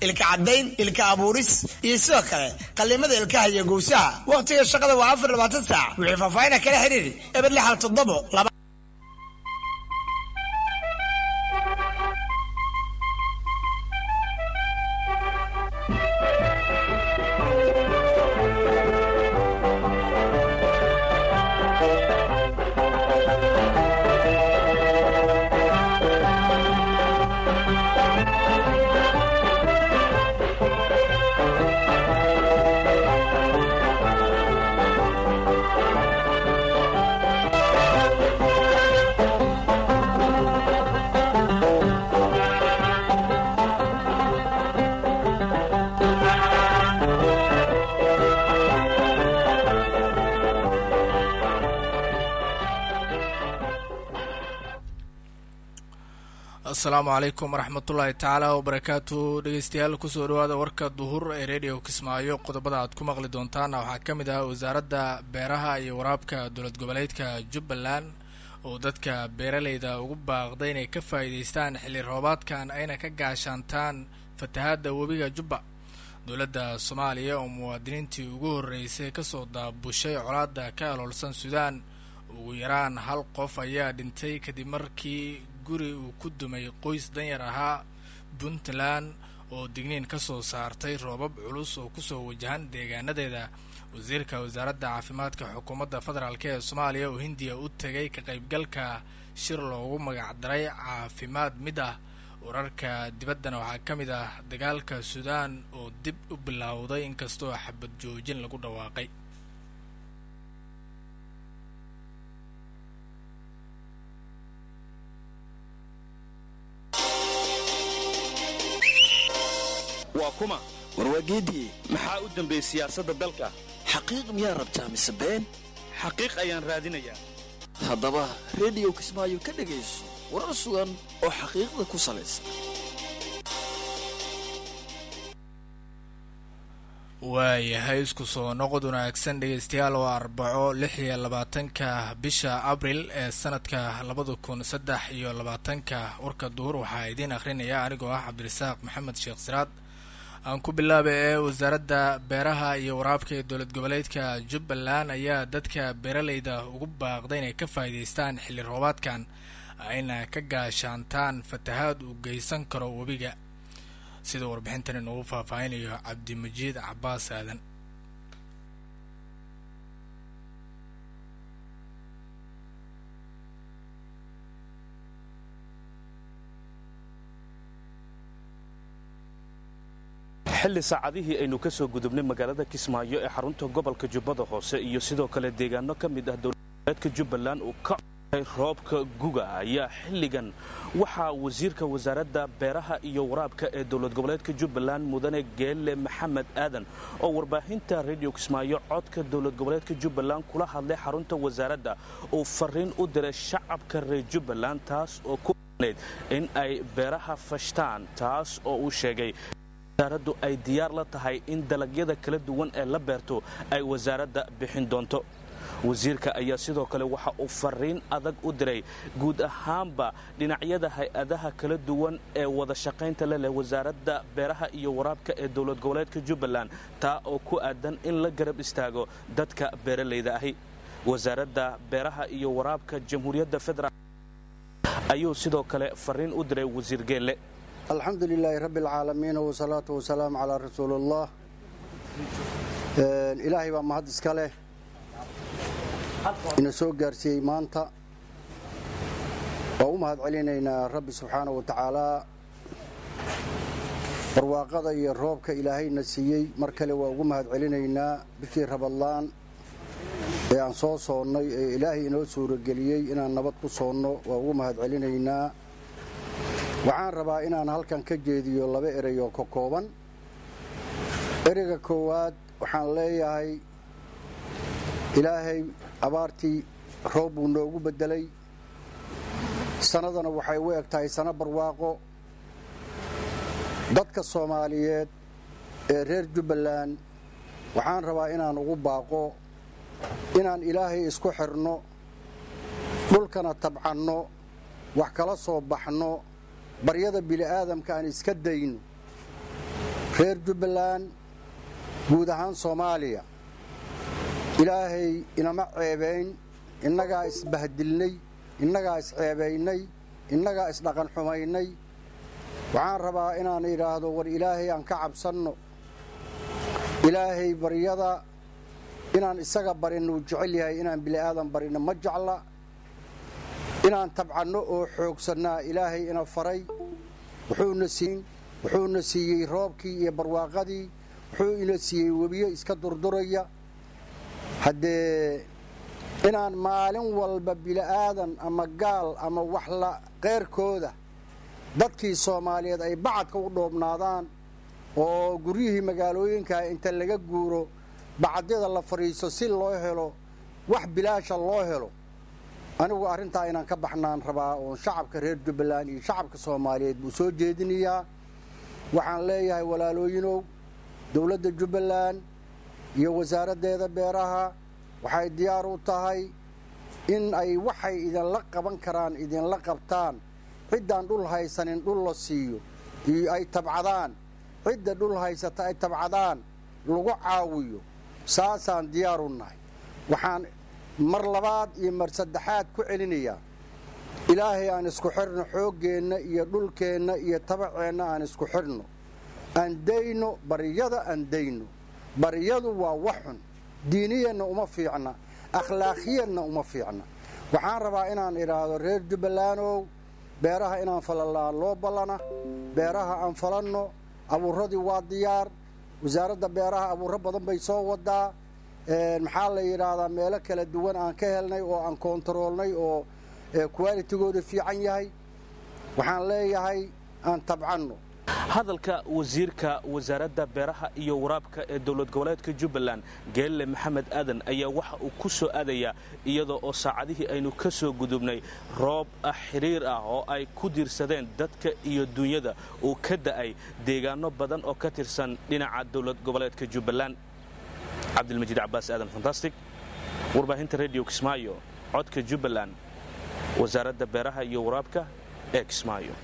ilka caddayn ilka abuuris iyo sidoo kale qallimada ilkaha iyo gowsaha wakhtiga shaqada waa afar labaatan saac wixii faahfaahina kala xiriir eber lixal toddobo laba asalaamu calaykum waraxmatullaahi tacaala wabarakaatu dhegeystayaal kusoo dhawaada warka duhur ee radio kismaayo qodobada aad ku maqli doontaana waxaa ka mid ah wasaaradda beeraha iyo waraabka dowlad goboleedka jubbaland oo dadka beeraleyda ugu baaqday inay ka faa'iidaystaan xilli roobaadkan ayna ka gaashaantaan fatahaadda webiga jubba dowladda soomaaliya oo muwaadiniintii ugu horreysay kasoo daabushay colaadda ka aloolsan suudaan ugu yaraan hal qof ayaa dhintay kadib markii guri uu ku dumay qoys danyar ahaa puntland oo digniin ka soo saartay roobab culus oo kusoo wajahan deegaanadeeda wasiirka wasaaradda caafimaadka xukuumadda federaalk ee soomaaliya oo hindiya u tegay ka qaybgalka shir loogu magacdaray caafimaad mid ah wararka dibaddana waxaa ka mid ah dagaalka suudaan oo dib u bilowday inkastoo xabad joojin lagu dhawaaqay waa kuma warwaageediye maxaa u dambeeyey siyaasadda dalka xaqiiq miyaa rabtaa mise been xaqiiq ayaan raadinayaa haddaba rediyo kismaayo ka dhegayso warar sugan oo xaqiiqda ku salaysan waayahay isku soo noqod wanaagsan dhegeystayaal oo arbaco lix iyo labaatanka bisha abril ee sanadka labada kun saddex iyo labaatanka warka duhur waxaa idiin akhrinaya anigoo ah cabdirasaaq maxamed sheekh siraad aan ku bilaaba ee wasaaradda beeraha iyo waraabka ee dowlad goboleedka jubbaland ayaa dadka beeraleyda ugu baaqday inay ka faa'iidaystaan xilli roobaadkan ayna ka gaashaantaan fatahaad uu geysan karo webiga sida warbixintan inugu faahfaahinayo cabdimajiid cabaas aadan xilli saacadihii aynu ka soo gudubnay magaalada kismaayo ee xarunta gobolka jubbada hoose iyo sidoo kale deegaano ka mid ah dowladgoboleedka jubbaland uu ka codhay roobka guga ayaa xilligan waxaa wasiirka wasaaradda beeraha iyo waraabka ee dowlad goboleedka jubbaland mudane geelle maxamed aadan oo warbaahinta rediyo kismaayo codka dowlad goboleedka jubbaland kula hadlay xarunta wasaaradda uu fariin u diray shacabka reer jubbaland taas oo ku nayd in ay beeraha fashtaan taas oo uu sheegay wasaaraddu ay diyaar la tahay in dalagyada kala duwan ee la beerto ay wasaaradda bixin doonto wasiirka ayaa sidoo kale waxa uu fariin adag u diray guud ahaanba dhinacyada hay-adaha kala duwan ee wada shaqaynta le leh wasaaradda beeraha iyo waraabka ee dowlad goboleedka jubbaland taa oo ku aadan in la garab istaago dadka beeralayda ahi wasaaradda beeraha iyo waraabka jamhuuriyadda federaal ayuu sidoo kale fariin u diray wasiir geelle alxamdu lilaahi rabbi alcaalamiin wasalaatu wasalaamu calaa rasuuliullah ilaahay baa mahad iska leh ina soo gaarsiiyey maanta waa u mahad celinaynaa rabbi subxaanah wa tacaalaa barwaaqada iyo roobka ilaahayna siiyey mar kale waa ugu mahad celinaynaa bishii rabadlaan ee aan soo soonnay ee ilaahay inoo suurageliyey inaan nabad ku soonno waa ugu mahad celinaynaa waxaan rabaa inaan halkan ka jeediyo laba erey oo ka kooban ereyga koowaad waxaan leeyahay ilaahay abaartii roob buu noogu beddelay sannadana waxay u eg tahay sano barwaaqo dadka soomaaliyeed ee reer jubbaland waxaan rabaa inaan ugu baaqo inaan ilaahay isku xidhno dhulkana tabcanno wax kala soo baxno baryada bili'aadamka aan iska dayno reer jubbaland guud ahaan soomaaliya ilaahay inama ceebayn innagaa isbahdilnay innagaa isceebaynay innagaa isdhaqan xumaynay waxaan rabaa inaan idhaahdo war ilaahay aan ka cabsanno ilaahay baryada inaan isaga barinno uu jecel yahay inaan bili'aadan barinno ma jecla inaan tabcanno oo xoogsannaa ilaahay ina faray wuxuuna siiyey roobkii iyo barwaaqadii wuxuu ina siiyey webiyo iska durduraya haddee inaan maalin walba bili'aadan ama gaal ama waxla qeyrkooda dadkii soomaaliyeed ay bacadka u dhoobnaadaan oo guryihii magaalooyinkaa inta laga guuro bacadyada la fadhiiso si loo helo wax bilaasha loo helo anigu arrintaa inaan ka baxnaan rabaa oon shacabka reer jubbaland iyo shacabka soomaaliyeed buu soo jeedinayaa waxaan leeyahay walaalooyinow dowladda jubbaland iyo wasaaraddeeda beeraha waxay diyaar u tahay in ay waxay idinla qaban karaan idinla qabtaan ciddaan dhul haysanin dhul la siiyo iyo ay tabcadaan cidda dhul haysata ay tabcadaan lagu caawiyo saasaan diyaar u nahay waxaan mar labaad iyo mar saddexaad ku celinayaa ilaahay aan isku xidhno xooggeenna iyo dhulkeenna iyo tabaceenna aan isku xidhno aan dayno baryada aan dayno baryadu waa wax xun diiniyanna uma fiicna akhlaaqiyanna uma fiicna waxaan rabaa inaan idhaahdo reer jubbalandow beeraha inaan falalaa loo ballana beeraha aan falanno abuuradii waa diyaar wasaaradda beeraha abuuro badan bay soo wadaa maxaa la yidhaahdaa meelo kala duwan aan ka helnay oo aan koontaroolnay oo kuwaalitigooda fiican yahay waxaan leeyahay aan tabcanno hadalka wasiirka wasaaradda beeraha iyo waraabka ee dowlad goboleedka jubbaland geelle maxamed aadan ayaa waxa uu ku soo aadayaa iyadoo oo saacadihii aynu ka soo gudubnay roob xiriir ah oo ay ku diirsadeen dadka iyo duunyada uu ka da'ay deegaano badan oo ka tirsan dhinaca dowlad goboleedka jubbaland cabdilmajiid cabaas aadan fantastic warbaahinta rediyo kismaayo codka jubbaland wasaaradda beeraha iyo waraabka ee kismaayo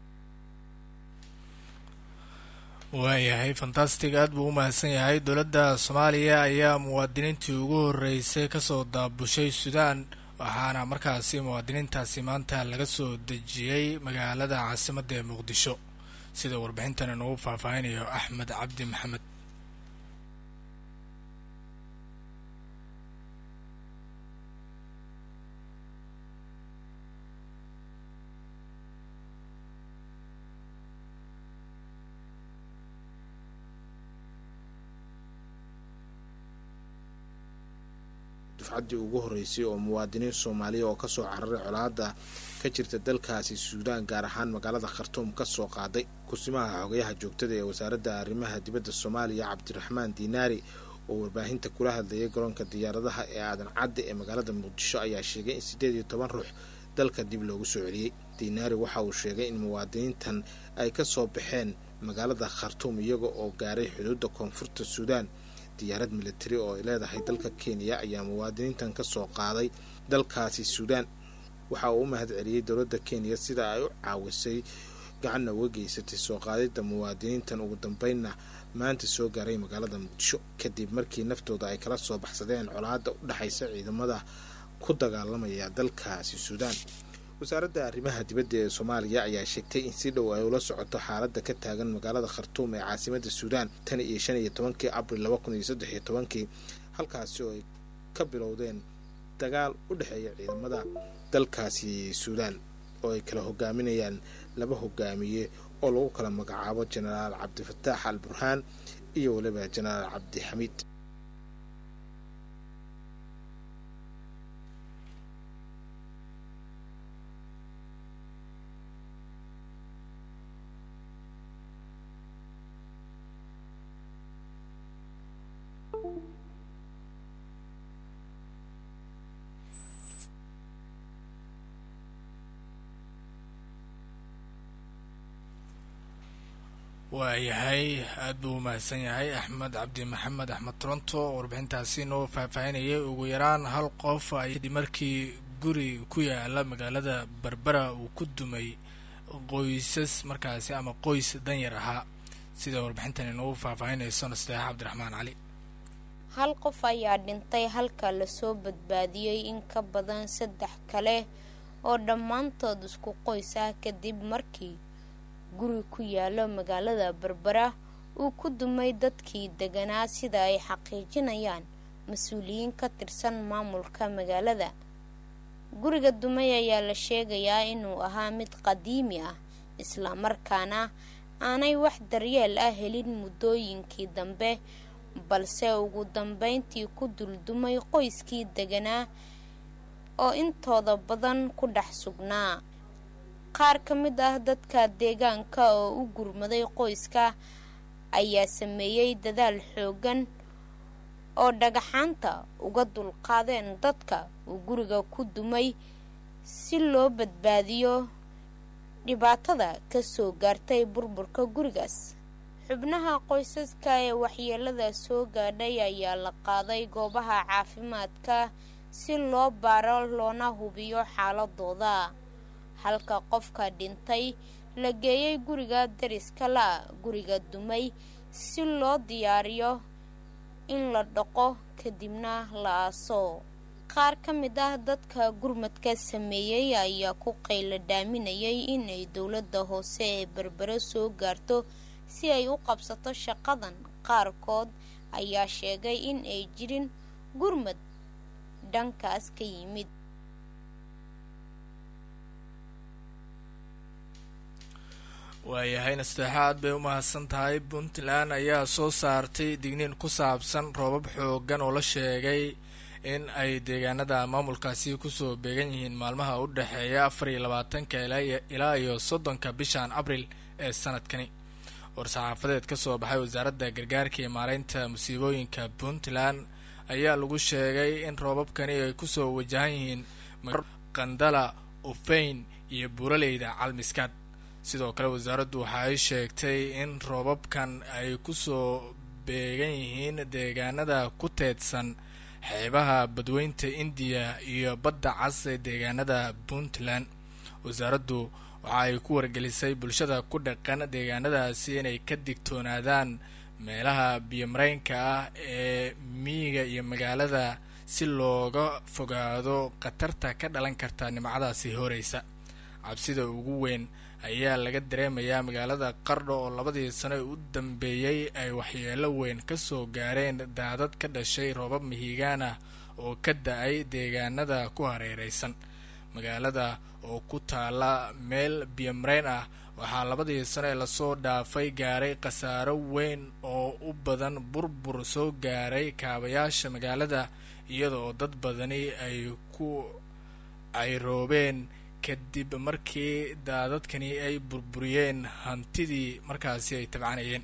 waayahay fantastic aad buu u mahadsan yahay dowladda soomaaliya ayaa muwaadiniintii ugu horreysay kasoo daabushay suudaan waxaana markaasi muwaadiniintaasi maanta laga soo dejiyey magaalada caasimadda ee muqdisho sida warbixintan inugu faahfaahinayo axmed cabdi maxamed dufcaddii ugu horreysay oo muwaadiniin soomaaliya oo kasoo cararay colaadda ka jirta dalkaasi suudaan gaar ahaan magaalada khartuum ka soo qaaday kursimaha xogayaha joogtada ee wasaaradda arrimaha dibadda soomaaliya cabdiraxmaan diinaari oo warbaahinta kula hadlayay garoonka diyaaradaha ee aadan cadde ee magaalada muqdisho ayaa sheegay in siddeed iyo toban ruux dalka dib loogu soo celiyey diinaari waxa uu sheegay in muwaadiniintan ay ka soo baxeen magaalada khartuum iyaga oo gaaray xuduudda koonfurta suudaan diyaarad militari oo ay leedahay dalka kenya ayaa muwaadiniintan ka soo qaaday dalkaasi suudaan waxa uu u mahad celiyey dowladda kenya sida ay u caawisay gacanna uga geysatay soo qaadidda muwaadiniintan ugu dambeynna maanta soo gaaray magaalada muqdisho kadib markii naftooda ay kala soo baxsadeen colaadda u dhexaysa ciidamada ku dagaalamaya dalkaasi suudaan wasaaradda arrimaha dibadda ee soomaaliya ayaa sheegtay in si dhow ay ula socoto xaaladda ka taagan magaalada khartuum ee caasimadda suudaan tan iyo shan iyo tobankii abril laba kun iyo saddex iyo tobankii halkaasi oo ay ka bilowdeen dagaal u dhexeeya ciidamada dalkaasi suudaan oo ay kala hogaaminayaan laba hogaamiye oo lagu kala magacaabo jenaraal cabdifataax al burhaan iyo weliba jenaraal cabdixamiid waayahay aad buu u mahadsan yahay axmed cabdi maxamed axmed toronto oo warbixintaasi noo faahfaahinayay ugu yaraan hal qof ayadii markii guri ku yaala magaalada berbera uu ku dumay qoysas markaasi ama qoys danyar ahaa sida warbixintan inoogu faahfaahinayso nasteexa cabdiraxmaan cali hal qof ayaa dhintay halka lasoo badbaadiyey in ka badan saddex kale oo dhammaantood isku qoys ah kadib markii guri ku yaalo magaalada berbera uu ku dumay dadkii deganaa sida ay xaqiijinayaan mas-uuliyiin ka tirsan maamulka magaalada guriga dumay ayaa la sheegayaa inuu ahaa mid qadiimi ah islamarkaana aanay wax daryeel ah helin muddooyinkii dambe balse ugu dambeyntii ku duldumay qoyskii deganaa oo intooda badan ku dhex sugnaa qaar ka mid ah dadka deegaanka oo u gurmaday qoyska ayaa sameeyey dadaal xoogan oo dhagaxaanta uga dulqaadeen dadka uu guriga ku dumay si loo badbaadiyo dhibaatada kasoo gaartay burburka gurigaas xubnaha qoysaska ee waxyeelada soo gaadhay ayaa la qaaday goobaha caafimaadka si loo baaro loona hubiyo xaaladooda halka qofka dhintay la geeyay guriga dariska la guriga dumay si loo diyaariyo in la dhaqo kadibna la aaso qaar ka mid ah dadka gurmadka sameeyey ayaa ku qaylo dhaaminayay inay dowladda hoose ee berbere soo gaarto si ay u qabsato shaqadan qaarkood ayaa sheegay in ay jirin gurmad dhankaas ka yimid waayahay nasteexa aad bay u mahadsan tahay puntland ayaa soo saartay digniin ku saabsan roobab xoogan oo la sheegay in ay deegaanada maamulkaasi kusoo beegan yihiin maalmaha u dhexeeya afar iyo labaatanka ilaa iyo soddonka bishan abril ee sanadkani war-saxaafadeed ka soo baxay wasaaradda gargaarka iyo maareynta musiibooyinka puntland ayaa lagu sheegay in roobabkani ay kusoo wajahan yihiin qandala ufeyn iyo buuraleyda calmiskaad sidoo kale wasaaraddu waxa ay sheegtay in roobabkan ay kusoo beegan yihiin deegaanada ku teedsan xeebaha badweynta indiya iyo badda cas ee deegaanada puntland wasaaraddu waxa ay ku wargelisay bulshada ku dhaqan deegaanadaasi inay ka digtoonaadaan meelaha biyomareynka ah ee miyiga iyo magaalada si looga fogaado khatarta ka dhalan karta nimcadaasi horeysa cabsida ugu weyn ayaa laga dareemayaa magaalada qardho oo labadii sano u dambeeyey ay waxyeelo weyn kasoo gaareen daadad ka dhashay roobab mihigaan ah oo ka da-ay deegaanada ku hareereysan magaalada oo ku taala meel biyomareyn ah waxaa labadii sano ee lasoo dhaafay gaaray khasaaro weyn oo u badan burbur soo gaaray kaabayaasha magaalada iyada oo dad badani ay ku cayroobeen kadib markii daadadkani ay burburiyeen hantidii markaasi ay tabcanayeen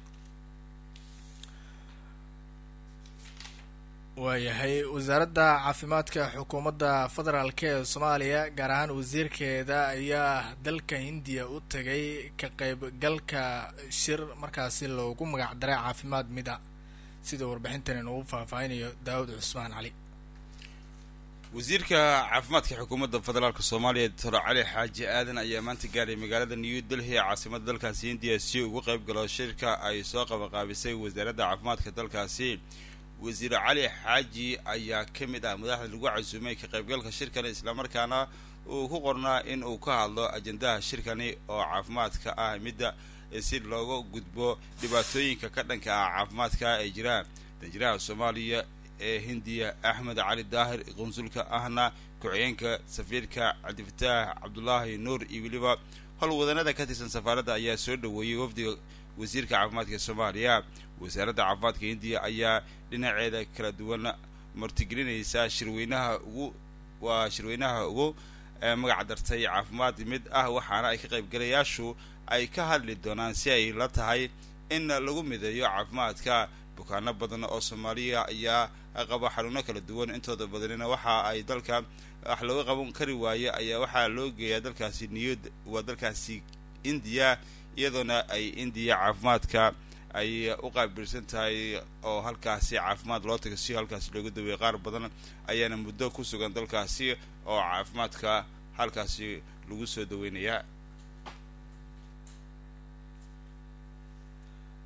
waayahay wasaaradda caafimaadka xukuumadda federaalk ee soomaaliya gaar ahaan wasiirkeeda ayaa dalka hindiya u tagay ka qaybgalka shir markaasi loogu magac daray caafimaad mida sida warbixintan inugu faahfaahinayo daawud cusmaan cali wasiirka caafimaadka xukuumadda federaalk soomaaliya doctor cali xaaji aadan ayaa maanta gaaray magaalada new delhi ee caasimadda dalkaasi hindiya si ugu qayb galo shirka ay soo qabanqaabisay wasaaradda caafimaadka dalkaasi wasiir cali xaaji ayaa ka mid ah madaxda lagu casuumay ka qaybgalka shirkani islamarkaana uu ku qornaa in uu ka hadlo ajendaha shirkani oo caafimaadka ah midda si looga gudbo dhibaatooyinka ka dhanka ah caafimaadka ay jiraan danjiraha soomaaliya ee hindiya axmed cali daahir qunsulka ahna ku-xigeenka safiirka cabdifataax cabdulaahi nuur iyo weliba howlwadanada ka tirsan safaaradda ayaa soo dhaweeyey wafdiga wasiirka caafimaadka soomaaliya wasaaradda caafimaadka hindiya ayaa dhinaceeda kala duwan martigelinaysa shirweynaha ugu waa shirweynaha ugu magac dartay caafimaad mid ah waxaana ay ka qaybgalayaashu ay ka hadli doonaan si ay la tahay in lagu mideeyo caafimaadka bukaano badan oo soomaaliya ayaa qaba xanuuno kala duwan intooda badanina waxa ay dalka wax looga qaban kari waaye ayaa waxaa loo geeyaa dalkaasi niyad waa dalkaasi indiya iyadoona ay indiya caafimaadka ay u qaabilsan tahay oo halkaasi caafimaad loo tago si halkaasi looga daweeyay qaar badan ayaana muddo ku sugan dalkaasi oo caafimaadka halkaasi lagu soo daweynayaa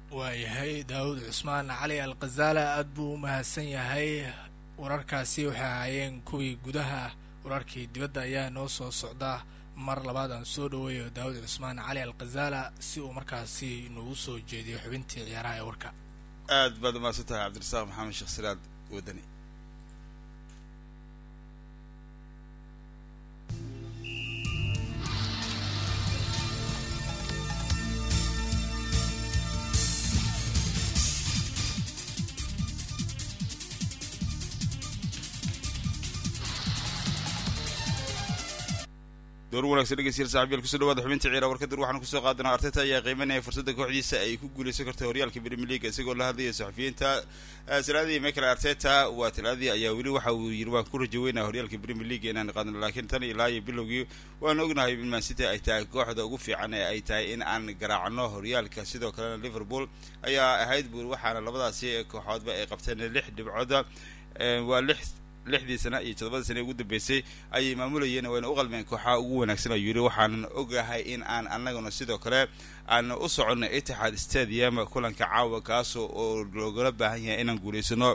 waayahay daawud cusmaan cali al khazaala aada buu u mahadsan yahay wararkaasi waxay ahaayeen kuwii gudaha wararkii dibadda ayaa noo soo socda mar labaad aan soo dhaweeyo daawud cusmaan cali al khazaala si uu markaasi noogu soo jeediyo xubintii ciyaaraha ee warka aad baad umahadsan tahay cabdirasaaq maxamed sheekh siraad wadani door wanagsan dhegeystayaal saaxiibyaal kusoo dhawaada xubinta ciyaara warkadir waxaanu kusoo qaadanaa arteta ayaa qiimanaya fursadda kooxdiisa ay ku guuleysan karto horyaalka premier league isagoo la hadlaya saxafiyiinta talaadii michael arteta waa talaadii ayaa weli waxa uu yiri waan ku rajo weynaa horyaalka premier league inaan qaadno laakiin tan ilaa iyo bilowgii waan ognahay in man city ay tahay kooxda ugu fiican ee ay tahay in aan garaacno horyaalka sidoo kalena liverpool ayaa ahayd buur waxaana labadaasi kooxoodba ay qabteen lix dhibcooda waa lix lixdii sana iyo toddobadii sana ugu dambeysay ayay maamulayeen wayna u qalmeen kooxaha ugu wanaagsan ayuu yidhi waxaanan ogahay in aan annaguna sidoo kale aan u soconno itixaad stadium kulanka caawa kaasoo oo loogala baahan yahay inaan guulaysano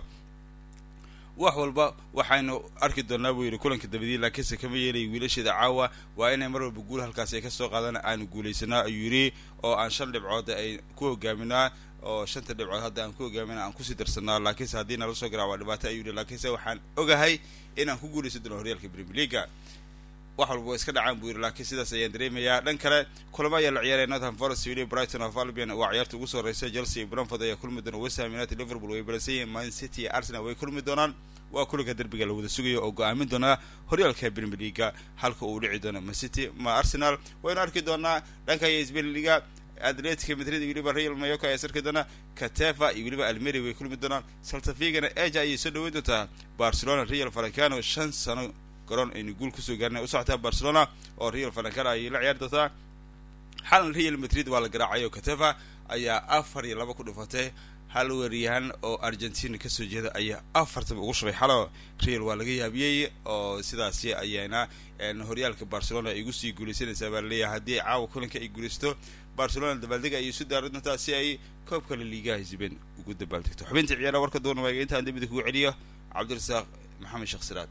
wax walba waxaynu arki doonaa buu yidhi kulanka dabadii laakiinse kama yeelay wiilasheeda caawa waa inay mar walba guul halkaas ay kasoo qaadaan aanu guulaysanaa ayuu yidhi oo aan shan dhibcood ay ku hogaaminaa oo shanta dhibcood hadda aan ku hogaamina aan kusii darsanaa laakiinse haddii nala soo garaa waa dhibaato ayuu yihi laakiinse waxaan ogahay inaan ku guulaysan doono horyaalka premier leaga wax walba waa iska dhacaan buu yidhi laakiin sidaas ayaan dareemayaa dhan kale kulamo ayaa la ciyaaray northern forest wili brighton of albion waa ciyaarta ugu soo horeysa chelsea iyo bromford ayaa kulmi doona west ham united liverpool way balansan yihiin man city iyo arsenal way kulmi doonaan waa kulanka derbiga la wada sugayo oo go-aamin doonaa horyaalka premier leaga halka uu dhici doono ma city ma arsenal waynu arki doonaa dhanka iyo sbain liga atletica madrid iyo weliba real mayoka ayaa sarki doona katefa iyo weliba almeri way kulmi doonaan saltafigana eja ayay soo dhaweyn doontaa barcelona real farancano shan sano garoon aynu guul kusoo gaarnay u socotaa barcelona oo real farancano ayay la ciyaari doontaa xalan real madrid waa la garaacay oo katefa ayaa afar iyo laba ku dhufatay hal weeryahan oo argentina kasoo jeeda ayaa afartaba ugu shubay xalo real waa laga yaabiyey oo sidaasi ayayna horyaalka barcelona ay igu sii guulaysanaysaa baa laleeyahay haddii caawa kulanka ay guulaysto barcelona dabaaldega ayay isu daari doontaa si ay koobka la liigaha hisiben ugu dabaaldegto xubinta ciyaara warka doona waaga intaan dambida kugu celiyo cabdirasaaq maxamed sheekh siraad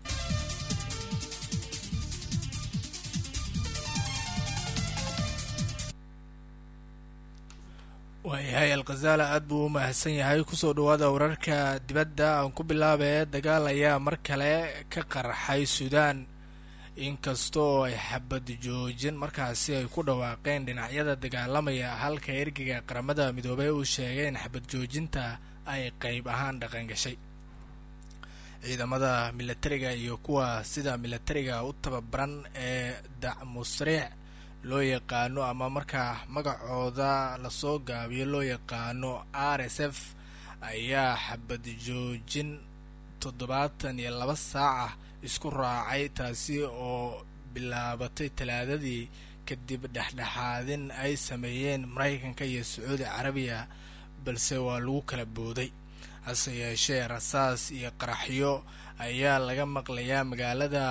waayahay alkhazaala aada buu u mahadsan yahay kusoo dhawaada wararka dibadda aan ku bilaabee dagaal ayaa mar kale ka qarxay suudaan inkastoo ay xabad joojin markaasi ay ku dhawaaqeen dhinacyada dagaalamaya halka ergeyga qaramada midoobey uu sheegay in xabad joojinta ay qeyb ahaan dhaqan gashay ciidamada milatariga iyo kuwa sida milatariga u tababaran ee dacmusriic loo yaqaano ama markaa magacooda lasoo gaabiyo loo yaqaano r s f ayaa xabad joojin toddobaatan iyo laba saaca isku raacay taasi oo bilaabatay talaadadii kadib dhexdhexaadin ay sameeyeen maraykanka iyo sacuudi carabiya balse waa lagu kala booday hase yeeshee rasaas iyo qaraxyo ayaa laga maqlayaa magaalada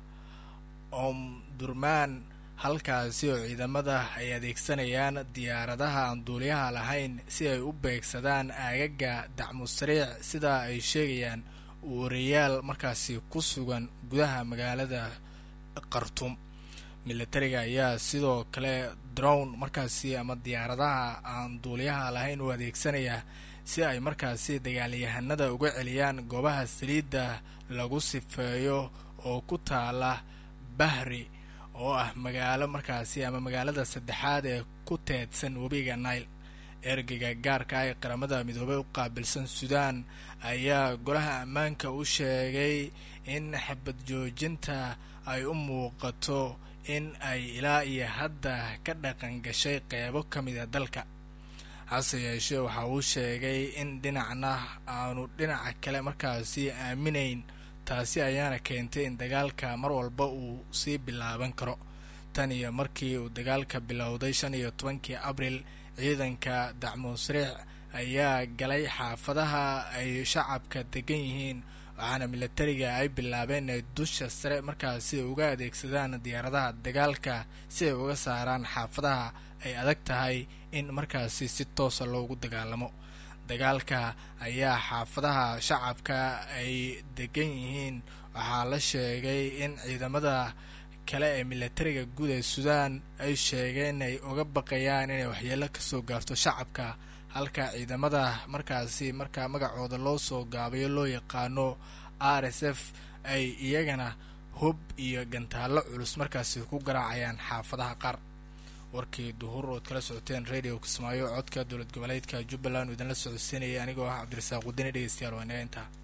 omdurmaan halkaasi oo ciidamada ay adeegsanayaan diyaaradaha aan duuliyaha lahayn si ay u beegsadaan aagaga dacmusariic sidaa ay sheegayaan warayaal markaasi ku sugan gudaha magaalada khartum milatariga ayaa sidoo kale drown markaasi ama diyaaradaha aan duuliyaha lahayn u adeegsanaya si ay markaasi dagaalyahanada uga celiyaan goobaha saliidda lagu sifeeyo oo ku taala bahri oo ah magaalo markaasi ama magaalada saddexaad ee ku teedsan webiga nile ergeyga gaarka ah ee qaramada midoobey u qaabilsan suudaan ayaa golaha ammaanka u sheegay in xabad joojinta ay u muuqato in ay ilaa iyo hadda ka dhaqan gashay qeybo ka mida dalka hase yeeshee waxa uu sheegay in dhinacna aanu dhinaca kale markaasi aaminayn taasi ayaana keentay in dagaalka mar walba uu sii bilaaban karo tan iyo markii uu dagaalka bilowday shan iyo tobankii abril ciidanka dacmuusriic ayaa galay xaafadaha ay shacabka degan yihiin waxaana milatariga ay bilaabeen inay dusha sare markaasi uga adeegsadaan diyaaradaha dagaalka si ay uga saaraan xaafadaha ay adag tahay in markaasi si toosa loogu dagaalamo dagaalka ayaa xaafadaha shacabka ay degan yihiin waxaa la sheegay in ciidamada kale ee militariga guud ee suudaan ay sheegeen ay uga baqayaan inay waxyeelo kasoo gaarto shacabka halka ciidamada markaasi markaa magacooda loo soo gaabayo loo yaqaano r s f ay iyagana hub iyo gantaallo culus markaasi ku garaacayaan xaafadaha qaar warkii duhur ood kala socoteen radio kismaayo codka dowlad goboleedka jubbaland uu idinla socodsiinayay anigoo ah cabdirasaaq wadani dhegeystayaal waa inaga intaa